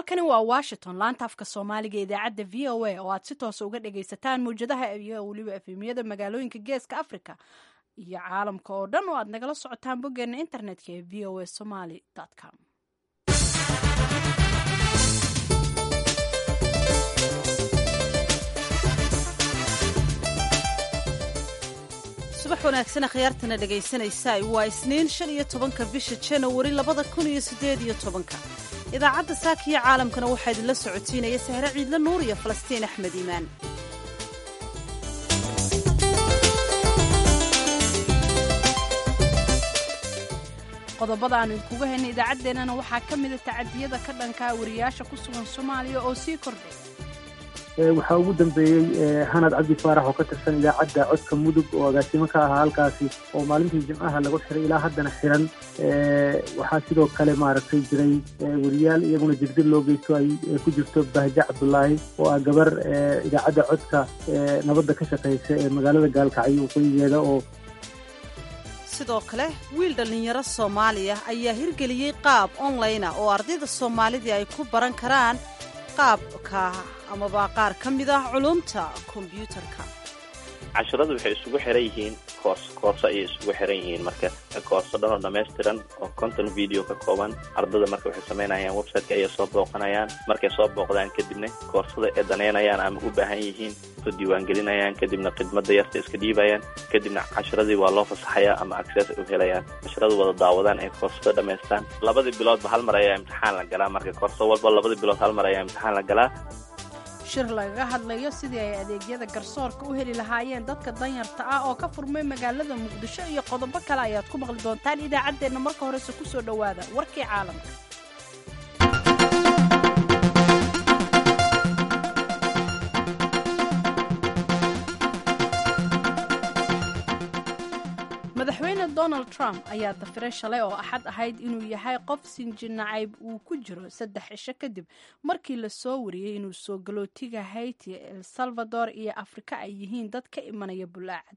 halkani waa washington laanta afka soomaaliga idaacadda v o a oo aad si toosa uga dhagaysataan mawjadaha iyo weliba efemiyada magaalooyinka geeska africa iyo caalamka oo dhan oo aad nagala socotaan boggeena internetka ee v o a somaly com subax wanaagsan akhyaartana dhegaysanaysaa waa isniin shan iyo tobanka bisha janawari labada kun iyo siddeed iyo tobanka idaacadda saakiyo caalamkana waxaa idinla socotiinaya sahre ciidle nuur iyo falastiin axmed iimaan qodobada aanu idinkuga haynay idaacaddeenana waxaa ka mida tacadiyada ka dhankaa wariyaasha ku sugan soomaaliya oo sii kordhay waxaa ugu dambeeyey hanad cabdi faarax oo ka tirsan idaacadda codka mudug oo agaasimo ka ahaa halkaasi oo maalintii jimcaha lagu xiray ilaa haddana xiran waxaa sidoo kale maaragtay jiray weriyaal iyaguna jirdir loo geysto ay ku jirto bahje cabdulaahi oo ah gabar idaacadda codka nabadda ka shaqaysa ee magaalada gaalkacyo waqooyigeeda oo sidoo kale wiil dhallinyaro soomaaliya ayaa hirgeliyey qaab online ah oo ardayda soomaalidii ay ku baran karaan qaabka amaba qaar ka mid ah culumta kombyuutarka casharadu waxay isugu xiran yihiin koors koorso ayay isugu xiran yihiin marka koorso dhan oo dhammaystiran oo conton video ka kooban ardada marka waxay samaynayaan websiteka ayay soo booqanayaan markay soo booqdaan kadibna koorsada ay danaynayaan ama u baahan yihiin soo diiwaangelinayaan kadibna khidmada yarta iska dhiibayaan kadibna casharadii waa loo fasaxayaa ama access ay u helayaan casharadu wada daawadaan ay koorsada dhammaystaan labadii biloodba hal mar ayaa imtixaan la galaa marka koorso walba labadii bilood hal mar ayaa imtixaan la galaa shir lagaga hadlayo sidii ay adeegyada garsoorka u heli lahaayeen dadka danyarta ah oo ka furmay magaalada muqdisho iyo qodobo kale ayaad ku maqli doontaan idaacaddeenna marka horese ku soo dhowaada warkii caalamka madaxweyne donald trump ayaa dafiray shalay oo axad ahayd inuu yahay qof sinji nacayb uu ku jiro saddex cisho kadib markii la soo wariyey inuu soo galootiga hayti el salvador iyo afrika ay yihiin dad ka imanaya bulaacad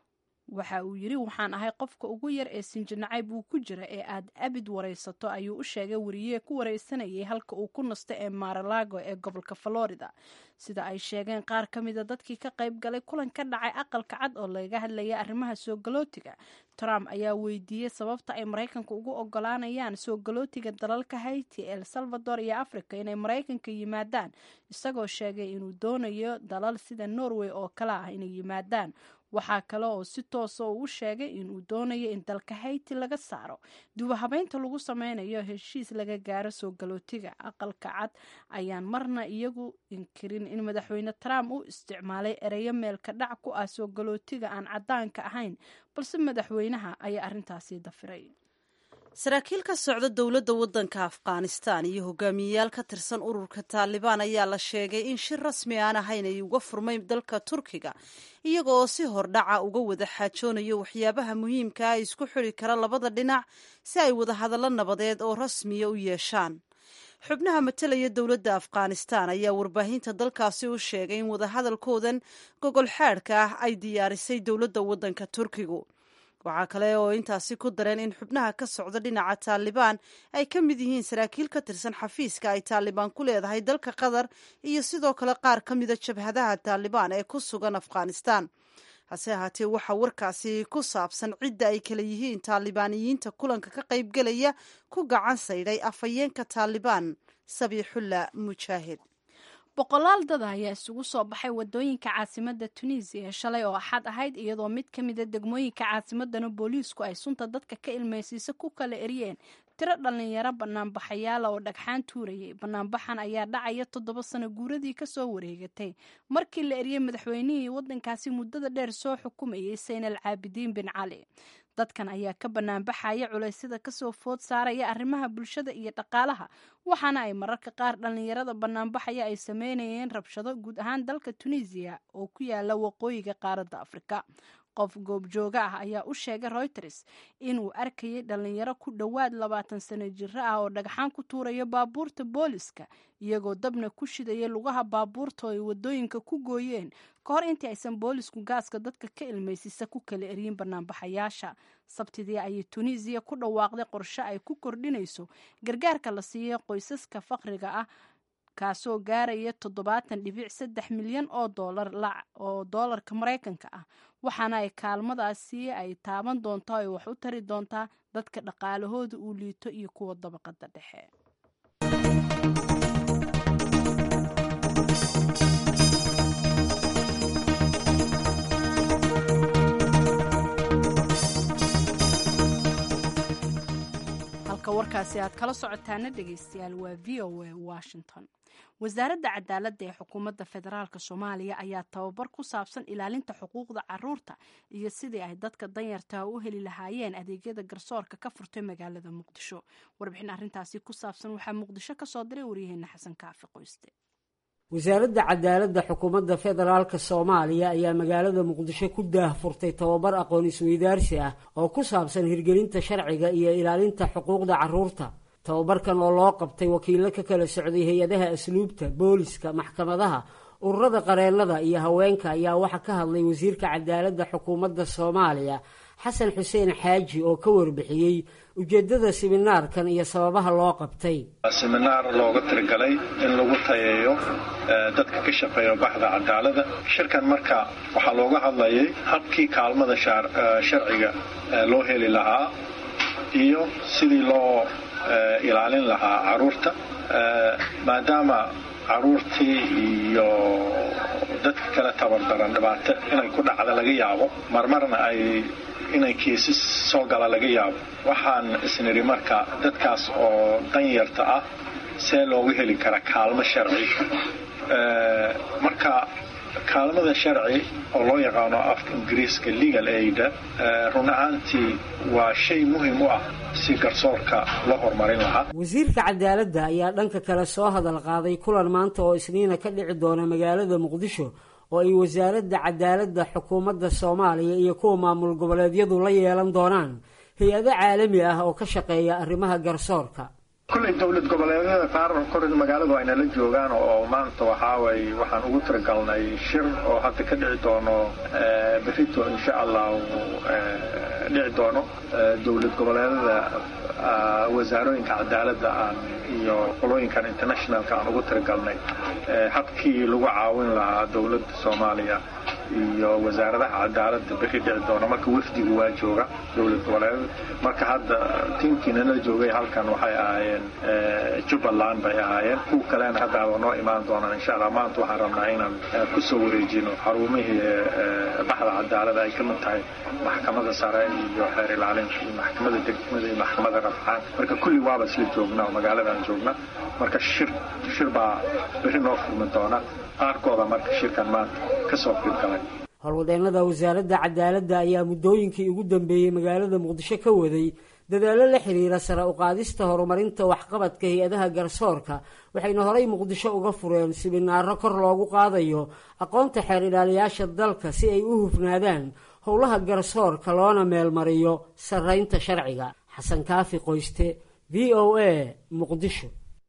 waxa uu yidhi waxaan ahay qofka ugu yar ee sinji nacayb uu ku jira ee aad abid waraysato ayuu u sheegay wariyee ku waraysanayay halka uu ku nasto ee maralago ee gobolka florida sida ay sheegeen qaar ka mida dadkii ka qayb galay kulan ka dhacay aqalka cad oo lagaga hadlayay arrimaha soo galootiga trump ayaa weydiiyey sababta ay maraykanka ugu ogolaanayaan soo galootiga dalalka hayti el salvador iyo africa inay maraykanka yimaadaan isagoo sheegay inuu doonayo dalal sida norway oo kale ah inay yimaadaan waxaa kale oo si toosa uu u sheegay inuu doonayo in dalka hayti laga saaro dubahabeynta lagu sameynayo heshiis laga gaaro soo galootiga aqalka cad ayaan marna iyagu inkirin in madaxweyne trump u isticmaalay ereyo meelka dhac ku ah soo galootiga aan caddaanka ahayn balse madaxweynaha ayaa arrintaasi dafiray saraakiil ka socda dowladda waddanka afghanistan iyo hogaamiyeyaal ka tirsan ururka taalibaan ayaa la sheegay in shir rasmi aan ahayn ay uga furmay dalka turkiga iyaga oo si hordhaca uga wada xaajoonayo waxyaabaha muhiimka ah isku xiri kara labada dhinac si ay wadahadallo nabadeed oo rasmiya u yeeshaan xubnaha matalaya dowladda afghanistan ayaa warbaahinta dalkaasi u sheegay in wadahadalkoodan gogol xaadhka ah ay diyaarisay dowladda waddanka turkigu waxaa kale oo intaasi ku dareen in xubnaha ka socda dhinaca taalibaan ay ka mid yihiin saraakiil ka tirsan xafiiska ay taalibaan ku leedahay dalka qatar iyo sidoo kale qaar ka mida jabhadaha taalibaan ee ku sugan afghanistan hase ahaatee waxaa warkaasi ku saabsan cidda ay kala yihiin taalibaaniyiinta kulanka ka qaybgelaya ku gacan saydhay afhayeenka taalibaan sabiixulla mujaahid boqolaal dada ayaa isugu soo baxay wadooyinka caasimada tunisiya shalay oo axad ahayd iyadoo mid ka mida degmooyinka caasimadana booliisku ay sunta dadka ka ilmaysiisa ku kala eryeen tiro dhallinyaro banaanbaxayaala oo dhagxaan tuurayay banaanbaxan ayaa dhacaya toddoba sano guuradii kasoo wareegatay markii la eryey madaxweynihii waddankaasi muddada dheer soo xukumayay saynal caabidiin bin cali dadkan ayaa ka banaanbaxaya culaysyada kasoo food saaraya arrimaha bulshada iyo dhaqaalaha waxaana ay mararka qaar dhallinyarada banaanbaxaya ay sameynayeen rabshado guud ahaan dalka tunisiya oo ku yaala waqooyiga qaaradda afrika qof goobjooga ah ayaa u sheegay reuters inuu arkayay dhallinyaro ku dhowaad labaatan sano jiro ah oo dhagxaan ku tuuraya baabuurta booliska iyagoo dabna ku shidaya lugaha baabuurta oo ay wadooyinka ku gooyeen ka hor intii aysan boolisku gaaska dadka ka ilmaysisa ku kala eryin banaanbaxayaasha sabtidii ayay tunisiya ku dhawaaqday qorshe ay ku kordhinayso gargaarka la siiyay qoysaska faqriga ah kaasoo gaaraya toddobaatan dhibic saddex milyan oo doolar oo doolarka maraykanka ah waxaana ay kaalmadaasi ay taaban doontaa ay wax u tari doontaa dadka dhaqaalahooda uu liito iyo kuwa dabaqada dhexe halka warkaasi aad kala socotaana dhegeystayaal waa v o a washington wasaaradda cadaaladda ee xukuumadda federaalk soomaaliya ayaa tababar ku saabsan ilaalinta xuquuqda caruurta iyo sidii ay dadka danyartaha u heli lahaayeen adeegyada garsoorka ka furtay magaalada muqdisho warbixin arrintaasi ku saabsan waxaa muqdisho ka soo diray waryaheena xasan kaafi qoyste wasaaradda cadaaladda xukuumadda federaalk soomaaliya ayaa magaalada muqdisho ku daahfurtay tababar aqoon isweydaarsi ah oo ku saabsan hirgelinta sharciga iyo ilaalinta xuquuqda caruurta tababarkan oo loo qabtay wakiillo ka kala socday hay-adaha asluubta booliska maxkamadaha ururada qareennada iyo haweenka ayaa waxaa ka hadlay wasiirka cadaaladda xukuumadda soomaaliya xasan xuseen xaaji oo ka warbixiyey ujeeddada siminaarkan iyo sababaha loo qabtay siminaar looga tirigalay in lagu tayeeyo dadka ka shaqeeya baxda cadaalada shirkan marka waxaa looga hadlayay habkii kaalmada sharciga loo heli lahaa iyo sidii loo ilaalin lahaa caruurta maadaama caruurtii iyo dadka kale tabardaran dhibaato inay ku dhacda laga yaabo marmarna ay inay kiisas soo gala laga yaabo waxaan isnidhi marka dadkaas oo danyarta ah see loogu heli karaa kaalmo sharci marka kaalmada sharci oo loo yaqaano afka ingiriiska legal aida run ahaantii waa shay muhiim u ah si garsoorka loo horumarin lahaa wasiirka cadaaladda ayaa dhanka kale soo hadal qaaday kulan maanta oo isniina ka dhici doona magaalada muqdisho oo ay wasaaradda cadaaladda xukuumadda soomaaliya iyo kuwa maamul goboleedyadu la yeelan doonaan hay-ado caalami ah oo ka shaqeeya arrimaha garsoorka kulley dowlad goboleedyada qaar kor magaaladu ayna la joogaan oo maanta waxaaway waxaan ugu tiragalnay shir oo hadda ka dhici doono berito insha allahu dhici doono dowlad goboleedyada wasaarooyinka cadaaladda aan iyo qolooyinkan internationalka aan ugu tiragalnay habkii lagu caawin lahaa dowladda soomaaliya iyo wasaaradaha cadaaladda beri dhici doona marka wafdigu waa jooga dowlad goboleedada marka hadda tiimkiinana joogay halkan waxay ahaayeen jubbaland bay ahaayeen kuwa kalena haddaaba noo imaan doonaan insha allah maanta waxaan rabnaa inaan kusoo wareejino xarumihii baxda cadaalada ay ka mid tahay maxkamada sare iyo xeer ilaalinta iyo maxkamada degmada iyo maxkamada rafcaan marka kulli waaba isla joognaa oo magaaladan joogna marka shir shir baa beri noo furmi doona qaarkooda marka shirkan maanta kasoo qiibgalay howlwadeennada wasaaradda cadaaladda ayaa muddooyinkii ugu dambeeyey magaalada muqdisho ka waday dadaallo la xiriira sare uqaadista horumarinta waxqabadka hay-adaha garsoorka waxayna horay muqdisho uga fureen siminaaro kor loogu qaadayo aqoonta xeer ilaaliyaasha dalka si ay u hufnaadaan howlaha garsoorka loona meelmariyo sarraynta sharciga xasan kaafi qoyste v o a muqdisho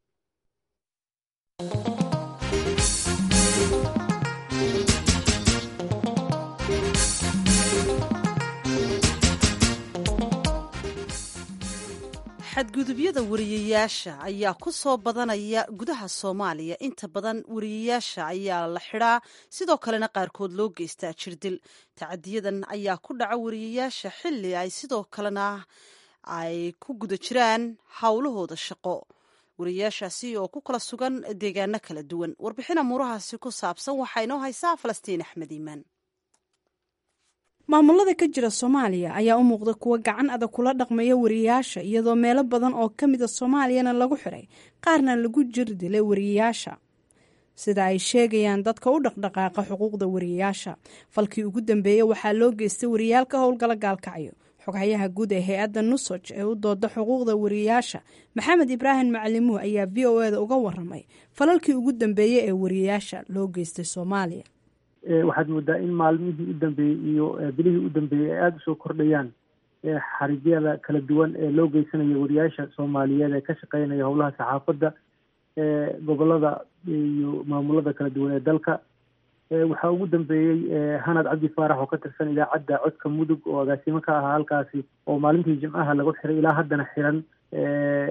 xadgudubyada wariyayaasha ayaa ku soo badanaya gudaha soomaaliya inta badan wariyayaasha ayaa la xidhaa sidoo kalena qaarkood loo geystaa jirdil tacadiyadan ayaa ku dhaca wariyayaasha xilli ay sidoo kalena ay ku guda jiraan howlahooda shaqo wariyayaashaasi oo ku kala sugan deegaano kala duwan warbixin amuurahaasi ku saabsan waxaa inoo haysaa falastiin axmed iimaan maamulada ka jira soomaaliya ayaa u muuqda kuwa gacan adag kula dhaqmaya wariyayaasha iyadoo meelo badan oo ka mida soomaaliyana lagu xiray qaarna lagu jir dilay wariyayaasha sida ay sheegayaan dadka u dhaqdhaqaaqa xuquuqda wariyayaasha falkii ugu dambeeyey waxaa loo geystay wariyayaal ka howlgala gaalkacyo xoghayaha guud ee hay-adda nusoj ee u dooda xuquuqda wariyayaasha maxamed ibraahim macalimuh ayaa v o eda uga waramay falalkii ugu dambeeyey ee wariyayaasha loo geystay soomaaliya waxaad moodaa in maalmihii u dambeeyey iyo bilihii u dambeeyey ay aada usoo kordhayaan xarigyada kala duwan ee loo geysanayo wariyaasha soomaaliyeed ee ka shaqeynaya howlaha saxaafadda gobolada iyo maamulada kala duwan ee dalka waxaa ugu dambeeyey hanad cabdi faarax oo ka tirsan idaacadda codka mudug oo agaasimo ka ahaa halkaasi oo maalintii jimcaha lagu xiray ilaa haddana xiran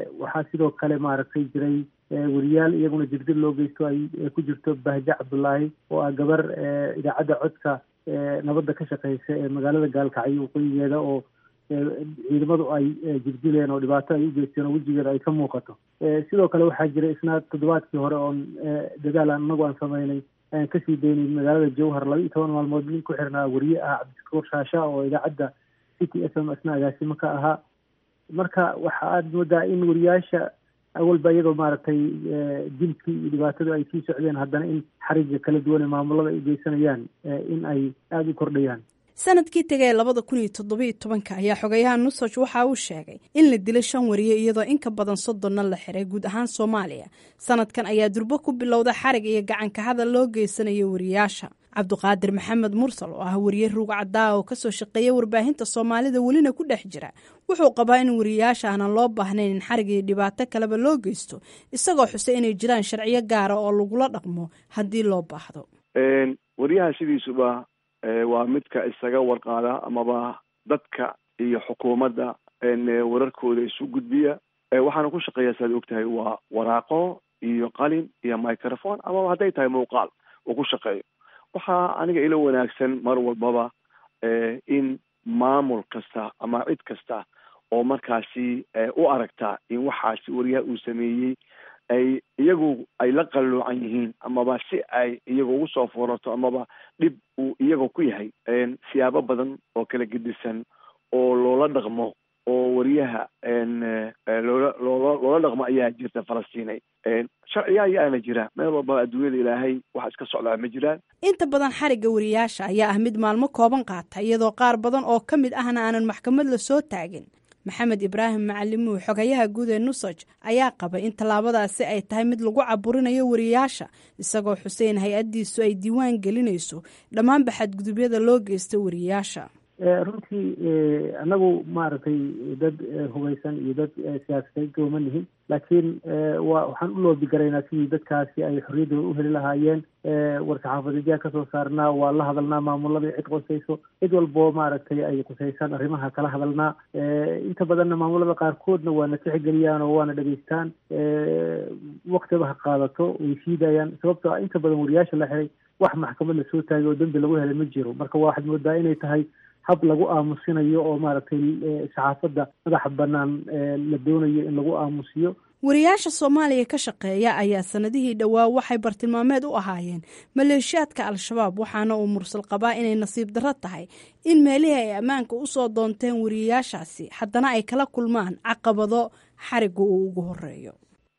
waxaa sidoo kale maaragtay jiray weriyaal iyaguna jirdir loo geysto ay ku jirto bahje cabdullaahi oo ah gabar idaacadda codka nabadda ka shaqeysa ee magaalada gaalkacyo waqooyigeeda oo ciidamadu ay jirdileen oo dhibaato ay u geysteen oo wejigeeda ay ka muuqato sidoo kale waxaa jira isna toddobaadkii hore oon dadaal aan inagu aan sameynay ayaan kasii daynay magaalada jowhar laba iyo toban maalmood nin ku xirnaa weriye ah cabdishakuur shaasha oo idaacadda city s m isna agaasimo ka ahaa marka waxa aada moodaa in weriyaasha awalba iyadoo maaragtay dilkii iyo dhibaatadu ay sii socdeen haddana in xariga kala duwan ee maamulada ay geysanayaan in ay aada u kordhayaan sanadkii tegay labada kun iyo toddobiiyo tobanka ayaa xogayaha nusaj waxa uu sheegay in la dilay shan wariye iyadoo in ka badan soddonna la xiray guud ahaan soomaaliya sanadkan ayaa durbo ku bilowda xarig iyo gacanka hadal loo geysanayo wariyaasha cabduqaadir maxamed mursal oo ah wariye ruug caddaa oo kasoo shaqeeya warbaahinta soomaalida welina ku dhex jira wuxuu qabaa in wariyaasha aanan loo baahnayn in xarig iyo dhibaato kaleba loo geysto isagoo xusay inay jiraan sharciyo gaara oo lagula dhaqmo haddii loo baahdo wariyaha sidiisuba waa midka isaga warqaada amaba dadka iyo xukuumadda wararkooda isu gudbiya waxaana ku shaqeeya saad og tahay waa waraaqo iyo qalin iyo microphone amaba hadday tahay muuqaal uu ku shaqeeyo waxaa aniga ila wanaagsan mar walbaba in maamul kasta ama cid kasta oo markaasi u aragta in waxaasi wariyaha uu sameeyey ay iyagu ay la qalluucan yihiin amaba si ay iyagu ugu soo furato amaba dhib uu iyaga ku yahay siyaabo badan oo kala gedisan oo loola dhaqmo oo wariyaha loola loola loola dhaqmo ayaa jirta falastiinay sharciya ayaana jira meel walbaba adduunyada ilaahay waxa iska socdaa ma jiraan inta badan xarigga wariyaasha ayaa ah mid maalmo kooban qaata iyadoo qaar badan oo ka mid ahna aanan maxkamad la soo taagin maxamed ibraahim macalimuhu xogayaha guud ee nusaj ayaa qabay in tallaabadaasi ay tahay mid lagu caburinayo wariyaasha isagoo xuseen hay-addiisu ay diiwaan gelinayso dhammaanba xadgudubyada loo geysta wariyaasha runtii anagu maaragtay dad hubaysan iyo dad siyaasadeed gooma nihin laakiin wa waxaan u loobi garaynaa sidii dadkaasi ay xorriyaddooda u heli lahaayeen war-saxaafadeedyaa kasoo saarnaa waa la hadalnaa maamulada cid qosayso cid walboo maaragtay ay qusaysaan arrimaha kala hadalnaa inta badanna maamulada qaarkoodna waana tixgeliyaan oo waana dhegeystaan waktiba ha qaadato way siidayaan sababtoo inta badan wariyaasha la xiray wax maxkamad lasoo taagay oo dembi lagu helay ma jiro marka waxaad moodaa inay tahay hab lagu aamusinayo oo maaragtay saxaafadda madaxa bannaan la doonayo in lagu aamusiyo wariyaasha soomaaliya ka shaqeeya ayaa sanadihii dhowaa waxay bartilmaameed u ahaayeen maleeshiyaadka al-shabaab waxaana uu mursal qabaa inay nasiib darro tahay in meelihii ay ammaanka usoo doonteen wariyaashaasi haddana ay kala kulmaan caqabado xariga uu ugu horeeyo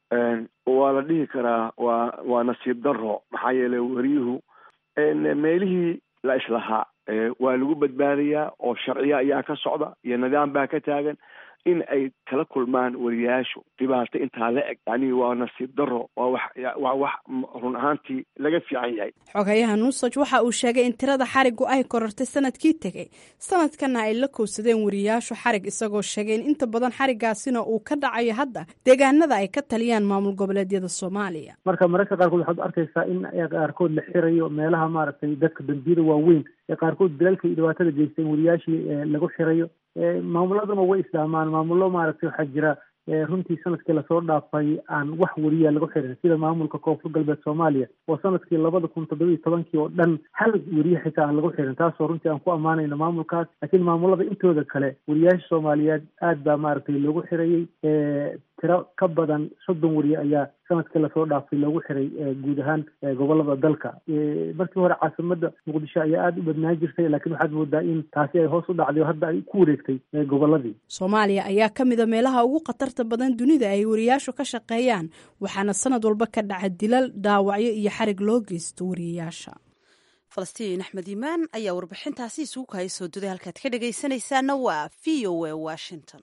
waa la dhihi karaa waa waa nasiib darro maxaa yeelay wariyuhu meelihii la islahaa waa lagu badbaadayaa oo sharciya ayaa ka socda iyo nidaam baa ka taagan in ay kala kulmaan wariyaashu dhibaato intaa la eg yani waa nasiib daro waa wax waa wax run ahaantii laga fiican yahay xogayaha nusaj waxa uu sheegay in tirada xarigu ay korortay sanadkii tegey sanadkana ay la kowsadeen wariyaashu xarig isagoo sheegay in inta badan xarigaasina uu ka dhacayo hadda deegaanada ay ka taliyaan maamul goboleedyada soomaaliya marka mararka qaarkood waxaad arkaysaa in qaarkood la xirayo meelaha maaragtay dadka dambiyada waaweyn ee qaarkood dalalka iyo dhibaatada geysteen wariyaashii lagu xirayo maamuladuna way islaamaan maamullo maaragtay waxaa jira runtii sanadkii lasoo dhaafay aan wax wariya lagu xirin sida maamulka koonfur galbeed soomaaliya oo sanadkii labada kun toddobiiyo tobankii oo dhan hal weriye xitaa aan lagu xirin taasoo runtii aan ku ammaanayno maamulkaas laakiin maamulada intooda kale wariyaasha soomaaliyeed aad baa maaragtay loogu xirayey tiro ka badan soddon weriye ayaa sanadkii lasoo dhaafay loogu xiray guud ahaan gobolada dalka markii hore caasimada muqdisho ayaa aada u badnaan jirtay laakiin waxaad moodaa in taasi ay hoos u dhacday oo hadda ay ku wareegtay goboladii soomaaliya ayaa ka mida meelaha ugu khatarta badan dunida ay wariyaashu ka shaqeeyaan waxaana sanad walba ka dhaca dilal dhaawacyo iyo xarig loo geysto wariyayaasha falastiin axmed iimaan ayaa warbixintaasi isugu kahaya soo duday halkaad ka dhegaysanaysaana waa v o a washington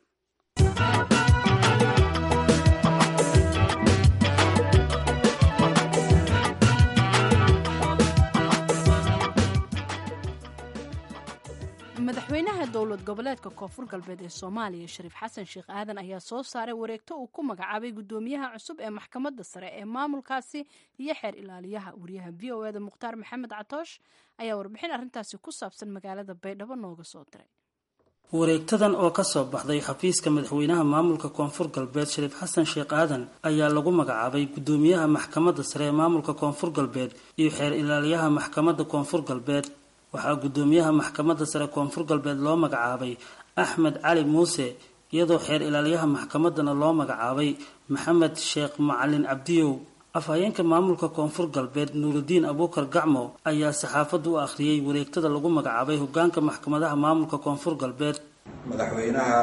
madaxweynaha dowlad goboleedka koonfur galbeed ee soomaaliya shariif xasan sheekh aadan ayaa soo saaray wareegto uu ku magacaabay guddoomiyaha cusub ee maxkamadda sare ee maamulkaasi iyo xeer ilaaliyaha wariyaha v o eda mukhtaar maxamed catoosh ayaa warbixin arrintaasi ku saabsan magaalada baydhabo nooga soo diray wareegtadan oo ka soo baxday xafiiska madaxweynaha maamulka koonfur galbeed shariif xasan sheekh aadan ayaa lagu magacaabay guddoomiyaha maxkamadda sare ee maamulka koonfur galbeed iyo xeer ilaaliyaha maxkamadda koonfur galbeed waxaa guddoomiyaha maxkamadda sare koonfur galbeed loo magacaabay axmed cali muuse iyadoo xeer ilaaliyaha maxkamaddana loo magacaabay maxamed sheekh macalin cabdiyow afhayeenka maamulka koonfur galbeed nuurudiin abuukar gacmo ayaa saxaafadda u akhriyey wareegtada lagu magacaabay hogaanka maxkamadaha maamulka koonfur galbeed madaxweynaha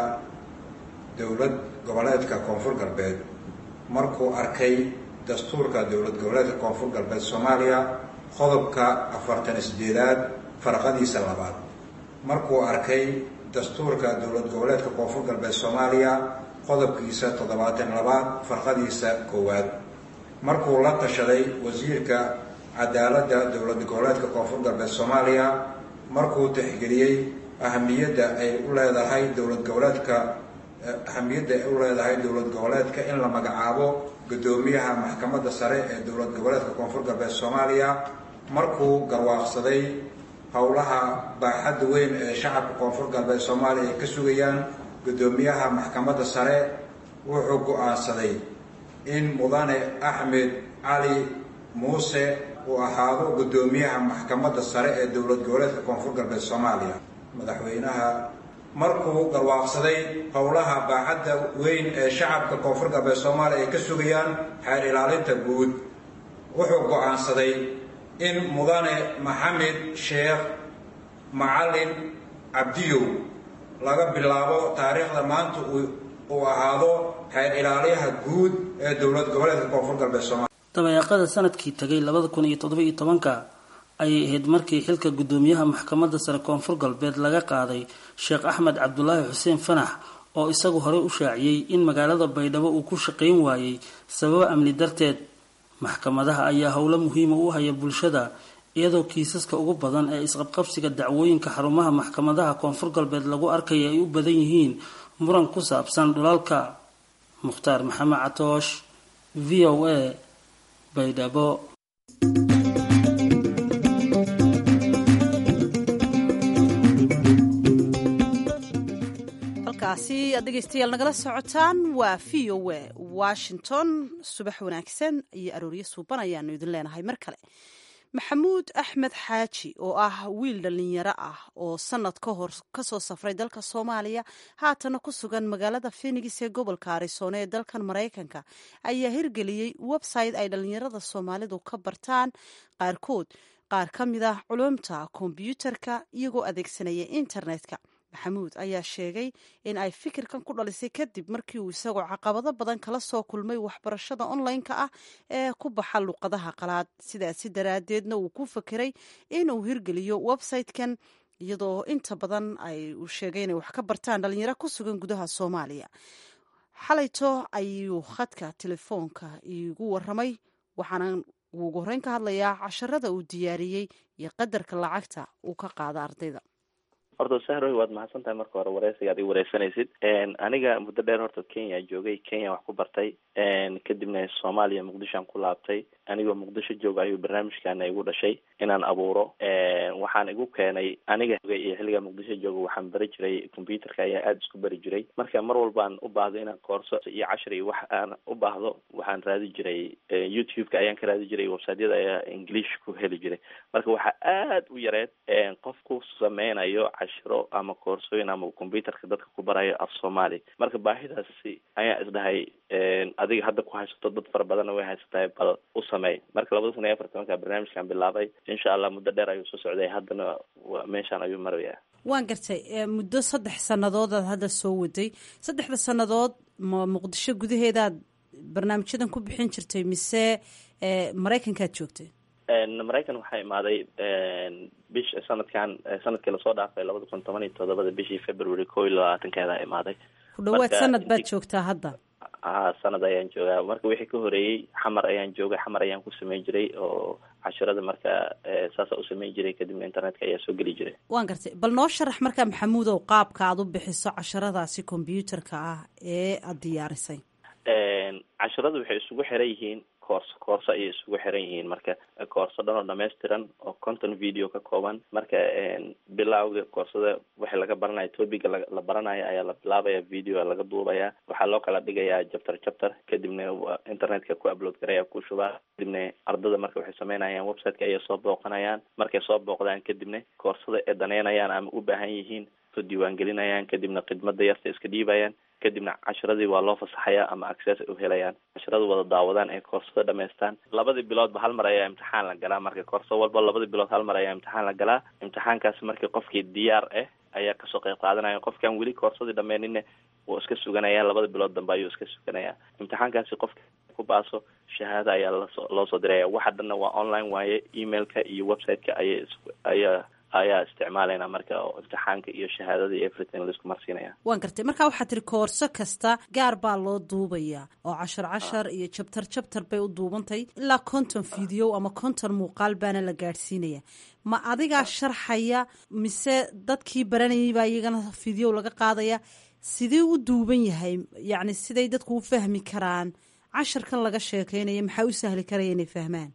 dowlad goboleedka koonfur galbeed markuu arkay dastuurka dowlad goboleedka koonfur galbeed soomaaliya qodobka afartan sideedaad farqadiisa labaad markuu arkay dastuurka dowlad goboleedka koonfur galbeed soomaaliya qodobkiisa toddobaatan labaad farqadiisa koowaad markuu la tashaday wasiirka cadaaladda dowlad goboleedka koonfur galbeed soomaaliya markuu tixgeliyey ahamiyadda ay u leedahay dowlad goboleedka ahamiyadda ay u leedahay dowlad goboleedka in la magacaabo guddoomiyaha maxkamadda sare ee dowlad goboleedka koonfur galbeed soomaaliya markuu garwaaqsaday howlaha baaxadda weyn ee shacabka koonfur galbeed soomaaliya ay ka sugayaan guddoomiyaha maxkamadda sare wuxuu go-aansaday in mudane axmed cali muuse uu ahaado guddoomiyaha maxkamadda sare ee dowlad goboleedka koonfur galbeed soomaaliya madaxweynaha markuu garwaaqsaday howlaha baaxadda weyn ee shacabka koonfur galbeed soomaaliya ay ka sugayaan xeer ilaalinta guud wuxuu go-aansaday in mudane maxamed sheekh macalin cabdiyow laga bilaabo taariikhda maanta uu ahaado xeer ilaaliyaha guud ee dowlad goboleedka koonfur galbeed soomaaliya dabayaaqada sanadkii tagay labada kun iyo toddoba iyo tobanka ayay ahayd markii xilka guddoomiyaha maxkamadda sare koonfur galbeed laga qaaday sheekh axmed cabdulaahi xuseen fanax oo isagu horey u shaaciyey in magaalada baydhabo uu ku shaqayn waayey sababo amni darteed maxkamadaha ayaa howlo muhiima u haya bulshada iyadoo kiisaska ugu badan ee isqabqabsiga dacwooyinka xarumaha maxkamadaha koonfur galbeed lagu arkaya ay u badan yihiin muran ku saabsan dhulalka mukhtaar maxamed catoosh v o a baydhabo halkaasi aad dhegeystayaal nagala socotaan waa v o a washington subax wanaagsan iyo arooryo suuban ayaanu idin leenahay mar kale maxamuud axmed xaaji oo ah wiil dhallinyaro ah oo sanad ka hor kasoo safray dalka soomaaliya haatana ku sugan magaalada phenix ee gobolka arizona ee dalkan maraykanka ayaa hirgeliyey website ay dhallinyarada soomaalidu ka bartaan qaarkood qaar ka mid ah culumta kombyuutarka iyagoo adeegsanaya internetka maxamuud ayaa sheegay in ay fikirkan ku dhalisay kadib markii uu isagoo caqabado badan kala soo kulmay waxbarashada online-ka ah ee ku baxa luqadaha qalaad sidaasi daraaddeedna uu ku fakeray inuu hirgeliyo website-kan iyadoo inta badan ay uu sheegay inay wax ka bartaan dhalinyaro ku sugan gudaha soomaaliya xalayto ayuu khadka telefoonka iigu waramay waxaana uu ugu horreyn ka hadlayaa casharada uu diyaariyey iyo qadarka lacagta uu ka qaada ardayda horta sahroy waad mahadsan tahay marka hore wareysiga ad i wareysanaysid aniga muddo dheer horta kenya joogay kenya wax ku bartay kadibna soomaaliya muqdishoan ku laabtay anigoo muqdisho jooga ayuu barnaamijkana igu dhashay inaan abuuro waxaan igu keenay aniga iyo xilliga muqdisho jooga waxaan bari jiray computerka ayaa aada isku bari jiray marka mar walbaan u baahdo inaan koorso iyo cashar iyo wax aan u baahdo waxaan raadi jiray youtube-ka ayaan ka raadi jiray websiteyada ayaa english ku heli jiray marka waxaa aada u yareed qof ku sameynayo cashiro ama koorsooyin ama computerka dadka ku barayo af soomaali marka baahidaasi ayaa isdhahay adiga hadda ku haysato dad fara badanna way haysatahay bal u sameey marka labada kun iyo afarta markaa barnaamijkan bilaabay insha allah muddo dheer ayuu soo socday haddana meeshaan ayuu marayaa waan gartay muddo saddex sannadood aad hadda soo waday saddexda sannadood ma muqdisho gudaheedaad barnaamijyadan ku bixin jirtay mise maraykankaad joogtay maraykan waxaa imaaday bish sanadkan sanadkii lasoo dhaafay labada kun toban iyo todobada bishii february ko iyo labaatankeeda imaaday ku dhawaad sanad baad joogtaa hadda a sanad ayaan joogaa marka wixii ka horeeyey xamar ayaan joogay xamar ayaan ku sameyn jiray oo cashirada marka saasa u sameyn jiray kadibna internetka ayaa soo geli jiray waan gartay bal noo sharax markaa maxamuudow qaabka aad u bixiso casharadaasi combyuutarka ah ee aada diyaarisay casharadu waxay isugu xiran yihiin coors koorso ayay isugu xiran yihiin marka koorso dhan oo dhammaystiran oo conton video ka kooban marka bilawga koorsada waxa laga baranaya topiga la baranayo ayaa la bilaabaya video laga duubaya waxaa loo kala dhigayaa chapter chapter kadibna internetka ku upload garaya ku shubaa kadibna ardada marka waxay sameynayaan websiteka ayay soo booqanayaan markay soo booqdaan kadibna koorsada ay daneynayaan ama u baahan yihiin soo diiwaangelinayaan kadibna khidmada yarta iska dhiibayaan kadibna casharadii waa loo fasaxayaa ama access ay u helayaan casharada wada daawadaan ay koorsada dhamaystaan labadii biloodba hal mar ayaa imtixaan la galaa marka koorso walba labadii bilood hal mar ayaa imtixaan la galaa imtixaankaasi markii qofkii diyaar ah ayaa kasoo qeyb qaadanaya qofkaan weli koorsadii dhameeninne wuu iska suganaya labada bilood dambe ayuu iska suganaya imtixaankaasi qofka ku baaso shahaado ayaa lasoo loo soo diraya waxa dhanna waa online waaye emailka iyo websiteka ayay ayaa ayaa isticmaalayna marka imtixaanka iyo shahaadada iyo everything laisku marsiinaya waan gartay marka waxaa tiri koorso kasta gaar baa loo duubayaa oo cashar cashar iyo jabtar jabtar bay u duubantay ilaa konton video ama konton muuqaal baana la gaadhsiinaya ma adigaa sharxaya mise dadkii baranayay baa iyagana video laga qaadaya sidee u duuban yahay yacni siday dadku u fahmi karaan casharkan laga sheekeynayo maxaa u sahli karaya inay fahmaan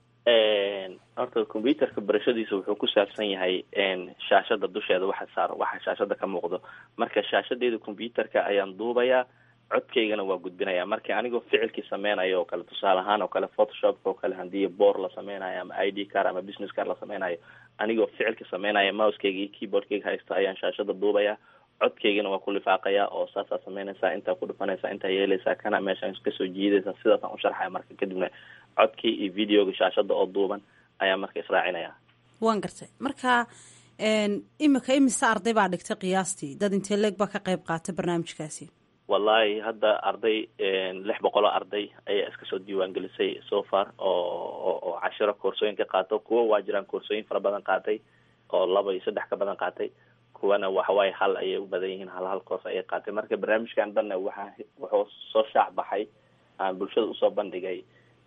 horta computerka barashadiisa wuxuu ku saabsan yahay shaashada dusheeda waxa saar waxa shaashada ka muuqdo marka shaashadeeda computerka ayaan duubayaa codkaygana waa gudbinaya marka anigoo ficilkii sameynayo oo kale tusaale ahaan oo kale photoshopka oo kale hadii boor la sameynayo ama i d car ama business car la sameynayo anigoo ficilka sameynaya mousekeyga iyo keyboardkeyga haysta ayaan shaashada duubaya codkaygana waa ku lifaaqaya oo saasaa sameynaysaa intaa ku dhufanaysaa intaa yeelaysaa kana meeshaan kasoo jiidaysaa sidaasaan u sharxaya marka kadibna codkii iyo videoga shaashada oo duuban ayaa marka israacinaya waan gartay marka imika imise arday baa dhigtay qiyaastii dad intee leeg baa ka qayb qaatay barnaamijkaasi wallahi hadda arday lix boqol oo arday ayaa iska soo diiwaangelisay so far oo oo cashiro koorsooyin ka qaato kuwa waa jiraan koorsooyin fara badan qaatay oo laba iyo saddex ka badan qaatay kuwana waxawaaye hal ayay u badan yihiin hal hal koors ayay qaatay marka barnaamijkan dhanna waxa wuxuu soo shaac baxay aan bulshada usoo bandhigay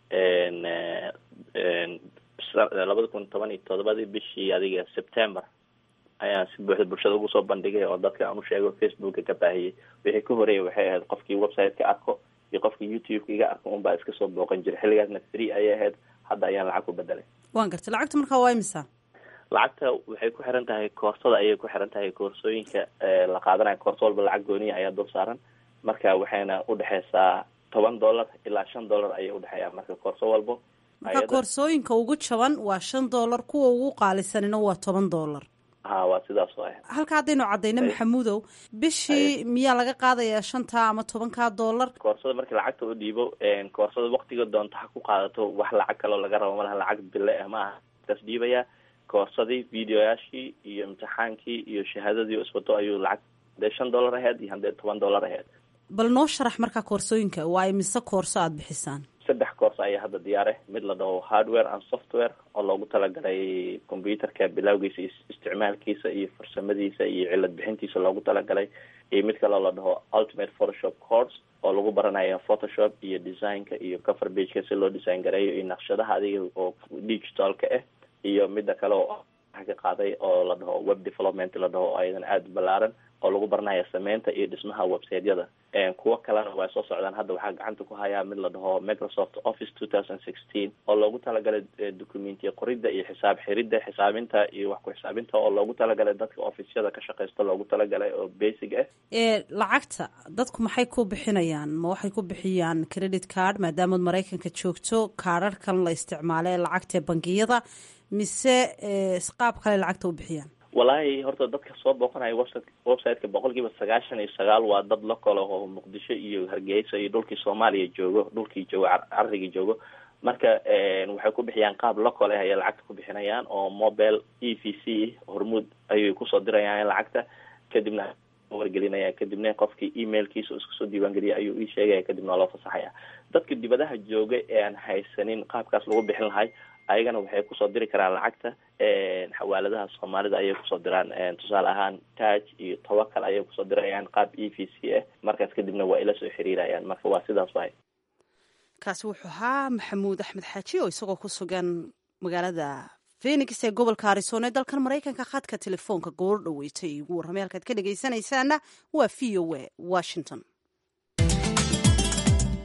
labada kun toban iyo todobadii bishii adiga september ayaan si buuxda bulshada ugu soo bandhigay oo dadka aan u sheego facebooka ka baahiyey wixii ka horeeyay waxay ahayd qofkii website-ka arko iyo qofkii youtube-ka iga arko unbaa iska soo booqan jiray xilligaasna free ayay ahayd hadda ayaan lacag ku bedelay waan gartay lacagta markaa waa imisa lacagta waxay ku xiran tahay koorsada ayay ku xiran tahay koorsooyinka la qaadanayo koorso walba lacag gooniya ayaa dul saaran marka waxayna udhexeysaa toban dollar ilaa shan dollar ayay udhexeeyaa marka koorso walbo marka koorsooyinka ugu jaban waa shan dollar kuwa ugu qaalisanina waa toban dollar ha waa sidaas oo ah halka haddaynu caddayno maxamuudow bishii miyaa laga qaadayaa shantaa ama tobankaa dollar koorsada markii lacagta u dhiibo koorsada waktiga doonta ha ku qaadato wax lacag kaloo laga rabo malaha lacag bille ah ma aha kaas dhiibaya koorsadii videoyaashii iyo imtixaankii iyo shahaadadii o iswato ayuu lacag hadee shan dollar aheyd iyo haddee toban dollar aheyd bal noo sharax markaa koorsooyinka waa imise koorso aada bixisaan saddex koors ayaa hadda diyaar ah mid la dhaho hardware and software oo loogu talagalay computerka bilawgiisa iyo isticmaalkiisa iyo farsamadiisa iyo cilad bixintiisa loogu talagalay iyo mid kaloo la dhaho ultimate photoshop course oo lagu baranayo photoshop iyo designka iyo cover bageka si loo design gareeyo iyo naqshadaha adiga oo digitalka ah iyo mida kale oo ka qaaday oo la dhaho web development la dhaho ayadan aada u balaaran oo lagu baranayo sameynta iyo dhismaha websiteyada kuwo kalena waa soo socdaan hadda waxaa gacanta ku hayaa mid la dhaho microsoft office two thousand sixteen oo loogu talagalay documentiya qoridda iyo xisaab xiridda xisaabinta iyo wax ku xisaabinta oo loogu talagalay dadka officyada ka shaqeysta loogu talagalay oo basic ah ee lacagta dadku maxay ku bixinayaan ma waxay ku bixiyaan credit card maadaamaad maraykanka joogto kaararkan la isticmaalo ee lacagta bangiyada mise qaab kale lacagta u bixiyaan wallaahi horta dadka soo booqanaya website websiteka boqol kiiba sagaashan iyo sagaal waa dad local oo muqdisho iyo hargeysa iyo dhulkii soomaaliya joogo dhulkii joogo carrigii joogo marka waxay ku bixiyaan qaab local ah ayay lacagta ku bixinayaan oo mobile e v c hormuud ayay kusoo dirayaan lacagta kadibna wargelinaya kadibna qofkii emailkiisa isku soo diiwaangeliya ayuu ii sheegaya kadibna waa loo fasaxaya dadka dibadaha jooga ee aan haysanin qaabkaas lagu bixin lahay ayagana waxay kusoo diri karaan lacagta xawaaladaha soomaalida ayay kusoo diraan tusaale ahaan taj iyo tawakal ayay kusoo dirayaan qaab e v c ah markaas kadibna waa ila soo xiriirayaan marka waa sidaas waay kaasi wuxuu ahaa maxamuud axmed xaaji oo isagoo ku sugan magaalada phenix ee gobolka arizona ee dalkan maraykanka khadka telefoonka goor dhaweysay ugu warramay halkaad ka dhegaysanaysaana waa v o a washington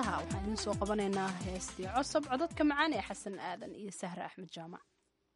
heesaha waxaan idiin soo qabanaynaa heestii cosob codadka macaan ee xasan aadan iyo sahre axmed jaamac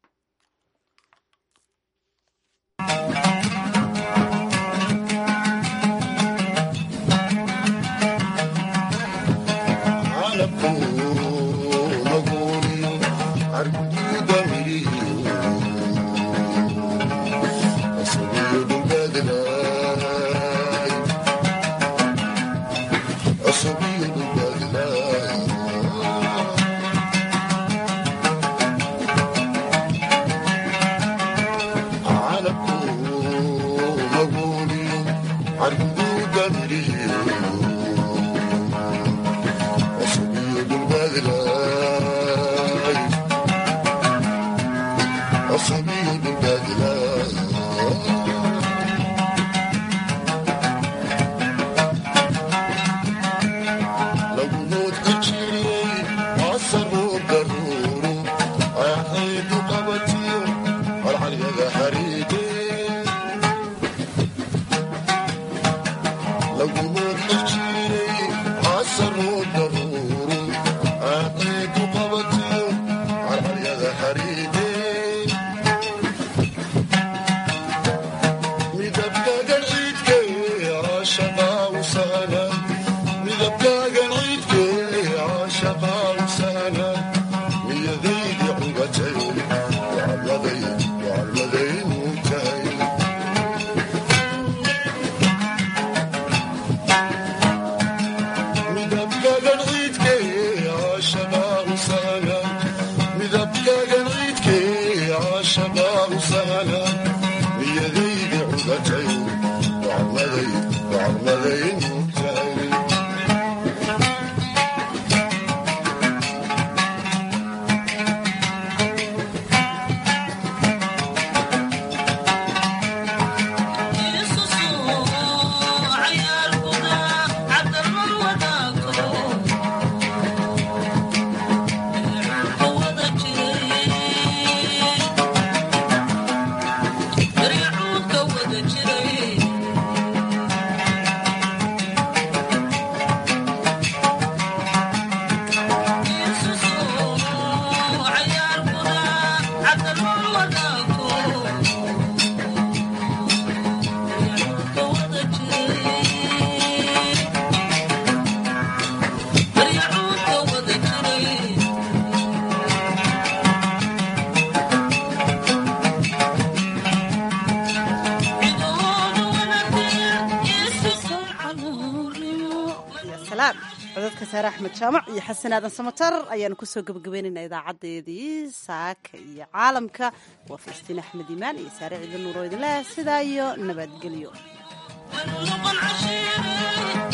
codadka saare axmed jaamac iyo xasan aadan samatar ayaanu kusoo gebagabeynayna idaacadeedii saaka iyo caalamka waa faystiin axmed imaan iyo saare ciidan nuuro idinleh sidaa iyo nabadgelyo